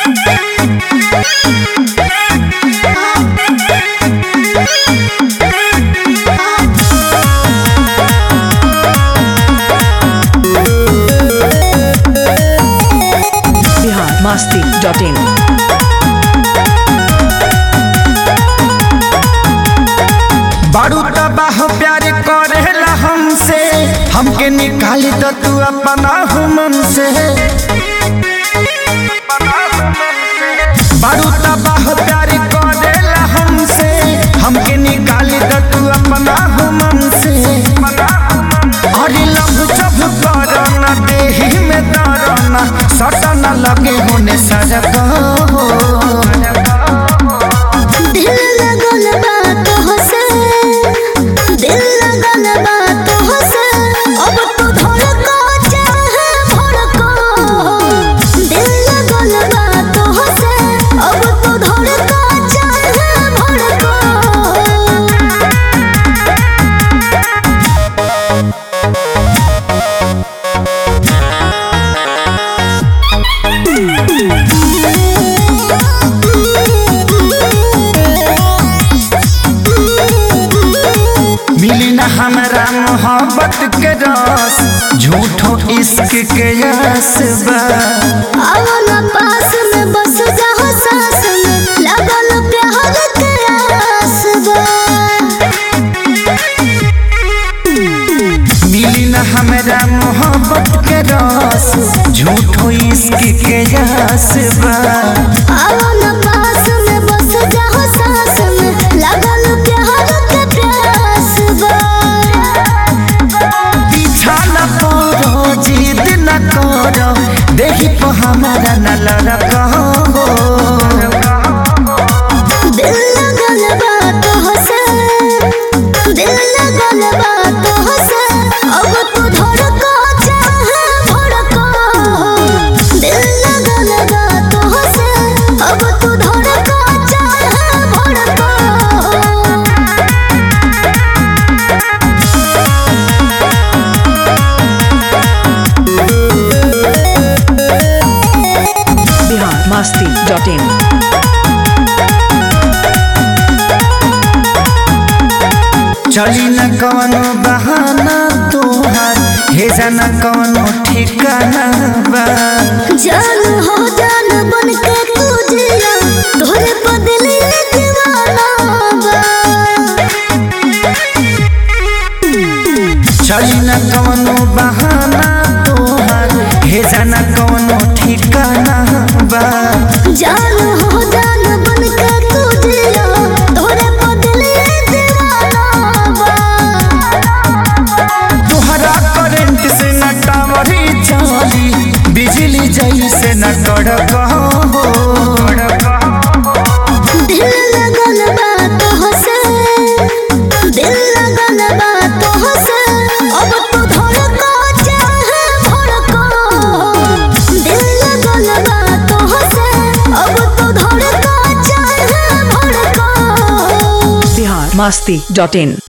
Bihar Masti dot in बारू तबाह प्यार करेला हमसे हमके निकाली तो तू अपना हुमन से बारू तबाह प्यार करेला हमसे हमके निकाली तो तू अपना हुमन से अरे लभ जब करना देही में दरना सटना लगे होने सजग हो दिल लगल बा तोहसे दिल लगल बा तोहसे अब तू धड़को चाहे भड़को दिल लगल बा तोहसे अब तू धड़को चाहे भड़को मिली न हमरा मोहब्बत के रस झूठो इश्क के यस बा आवला पास में बस जाओ सास में लगल प्यार के आस बा मिली न हमरा मोहब्बत के रस झूठो इश्क के यस बा आवला पास में बस जाओ सास में लगल प्यार के प्यास बा पीछा न पड़ो जिद न करो देखी तो हमारा न लड़को दिल लगल बा तोहसे दिल लगल बा तोहसे अब तू धड़को चाहे भड़को दिल लगल बा तोहसे अब तू धड़को चाहे भड़को बिहार मस्ती डॉट इन चली न कवनो बहाना तोहार भेजा न कवनो ठिकाना बा जान हो जान बन के तू जिया तोरे बदले दीवाना बा चली न कवनो बहाना तोहार भेजा न कवनो ठिकाना बा जान हो जान बन के तू जिया तोरे बदले दीवाना बा तोहरा करंट से न टावरी चली बिजली जैसे न कड़क दिल लगल बा तोहसे दिल लगल बा तोहसे अब तू धड़को चाहे भड़को दिल लगल बा तोहसे अब तू धड़को चाहे भड़को बिहार मस्ती डॉट इन